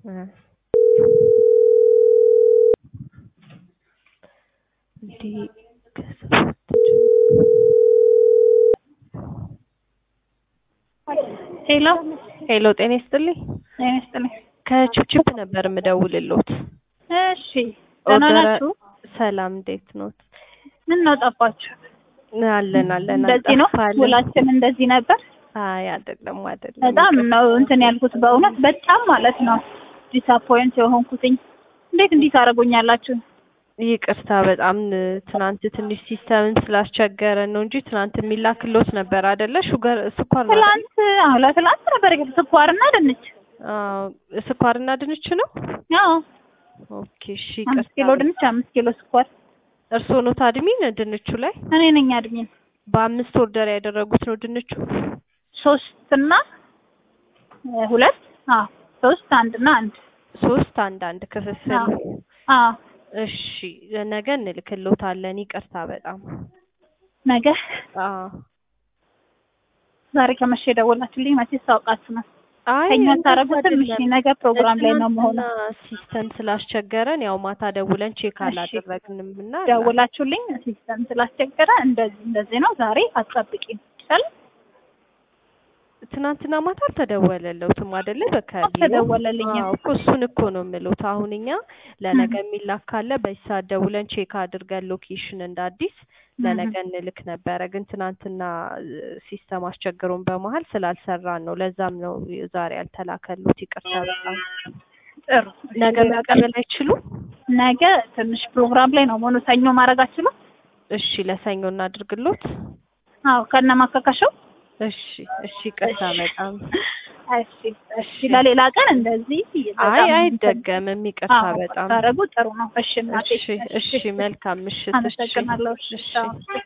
እ እንዲህ ከሰባት ሄሎ ሄሎ ጤና ይስጥልኝ። ጤና ይስጥልኝ። ከችፕችፕ ነበር የምደውልልዎት። እሺ ደህና ኦርደር- ናችሁ? ሰላም እንዴት ኖት? ምን ነው ጠፋችሁ? አለን አለን እንደዚህ ነው አልጠፋንም። ውላችን እንደዚህ ነበር። አይ አይደለም አይደለም። በጣም ነው እንትን ያልኩት በእውነት በጣም ማለት ነው ዲስአፖይንት የሆንኩትኝ። እንዴት እንዲህ ታደርጉኛላችሁ? ይቅርታ በጣም ትናንት ትንሽ ሲስተምን ስላስቸገረን ነው እንጂ ትናንት የሚላክልዎት ነበር አይደለ? ሹገር ስኳር ነው አይደለ? ትላንት አዎ ለትላንት ነበር ግን ስኳርና ድንች አዎ ስኳርና ድንች ነው። አዎ ኦኬ እሺ አምስት ኪሎ ይቅርታ። ድንች አምስት ኪሎ ስኳር እርስዎ ኖት አድሚን ድንቹ ላይ እኔ ነኝ አድሚን በአምስት ኦርደር ያደረጉት ነው ድንቹ? ሶስት እና እ ሁለት አዎ ሶስት አንድ እና አንድ ሶስት አንድ አንድ ክፍፍል። አዎ አዎ እሺ ነገ እንልክልዎታለን። ይቅርታ በጣም ነገ አዎ። ዛሬ ከመሸ የደወላችሁልኝ መቼ ታውቃችሁ ነው አይ ከኛ እንደዛ ታረጉትም እሺ አይደለም። ነገ ፕሮግራም ላይ ነው መሆነው ትናንትና ሲስተም ስላስቸገረን ያው ማታ ደውለን ቼክ እሺ። አላደረግንም እና ደውላችሁልኝ ሲስተም ስላስቸገረ እንደዚህ እንደዚህ ነው ዛሬ አትጠብቂም ይቻላል ትናንትና ማታ አልተደወለለውትም አይደለ? በከቢሮ አልተደወለልኝም። አዎ እኮ እሱን እኮ ነው የምሉት። አሁን እኛ ለነገ የሚላክ ካለ በዚህ ሰዓት ደውለን ቼክ አድርገን ሎኬሽን እንደ አዲስ ለነገ እንልክ ነበረ። ግን ትናንትና ሲስተም አስቸግሮን በመሀል ስላልሰራን ነው። ለዛም ነው ዛሬ ያልተላከሉት። ይቅርታ በጣም ጥሩ ነገ መቀበል አይችሉም? ነገ ትንሽ ፕሮግራም ላይ ነው መሆኑ ሰኞ ማድረግ አትችሉም እሺ ለሰኞ እናድርግሎት። አዎ ከነ ማካካሻው እሺ እሺ ይቅርታ በጣም እሺ እሺ ለሌላ ቀን እንደዚህ አይ በጣም አይደገምም። ይቅርታ አዎ በጣም ታረጉ ጥሩ ነው እሺ እናቴ እሺ እሺ መልካም ምሽት። እሺ አመሰግናለሁ እሺ እሺ ቻው።